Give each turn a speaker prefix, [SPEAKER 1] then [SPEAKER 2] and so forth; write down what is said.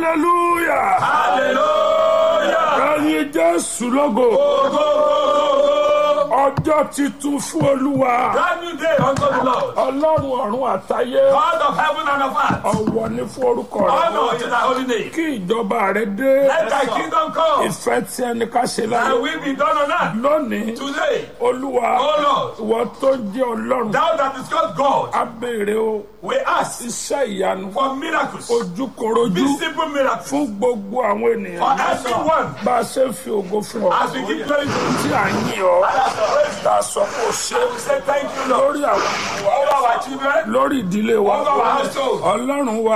[SPEAKER 1] hallelujah
[SPEAKER 2] Hallelujah.
[SPEAKER 1] ẹyin jésù lógo
[SPEAKER 2] Go, go, go,
[SPEAKER 1] ọjọ́ titun fún olúwa
[SPEAKER 2] go. Brand new day unto the Lord.
[SPEAKER 1] ọlọ́run ọ̀run àtayé
[SPEAKER 2] God of heaven and of earth.
[SPEAKER 1] ọ̀wọ̀ ní fún orúkọ rẹ
[SPEAKER 2] Honor to thy holy name.
[SPEAKER 1] kí ìjọba rẹ dé
[SPEAKER 2] Let thy kingdom come.
[SPEAKER 1] ìfẹ́ tí ẹni ká ṣe
[SPEAKER 2] Thy
[SPEAKER 1] láyé
[SPEAKER 2] will be done on earth.
[SPEAKER 1] lónìí
[SPEAKER 2] Today,
[SPEAKER 1] olúwa
[SPEAKER 2] O Lord,
[SPEAKER 1] ìwọ tó jẹ́ ọlọ́run
[SPEAKER 2] thou that is called God,
[SPEAKER 1] á béèrè o
[SPEAKER 2] we ask
[SPEAKER 1] iṣẹ́ ìyanu
[SPEAKER 2] for miracles.
[SPEAKER 1] ojúkorojú
[SPEAKER 2] Visible miracles.
[SPEAKER 1] fún gbogbo àwọn
[SPEAKER 2] For
[SPEAKER 1] ènìyàn
[SPEAKER 2] everyone.
[SPEAKER 1] bá a ṣe ń fi ògo fún ọ
[SPEAKER 2] As we give glory to you.
[SPEAKER 1] tí à ń yìn ọ́
[SPEAKER 2] And as we praise
[SPEAKER 1] tá a sọ pé o ṣe
[SPEAKER 2] you, we say thank you, Lord.
[SPEAKER 1] lórí àwọn ọmọ wa
[SPEAKER 2] Over our children.
[SPEAKER 1] lórí ìdílé wa
[SPEAKER 2] Over our household.
[SPEAKER 1] ọlọ́run wa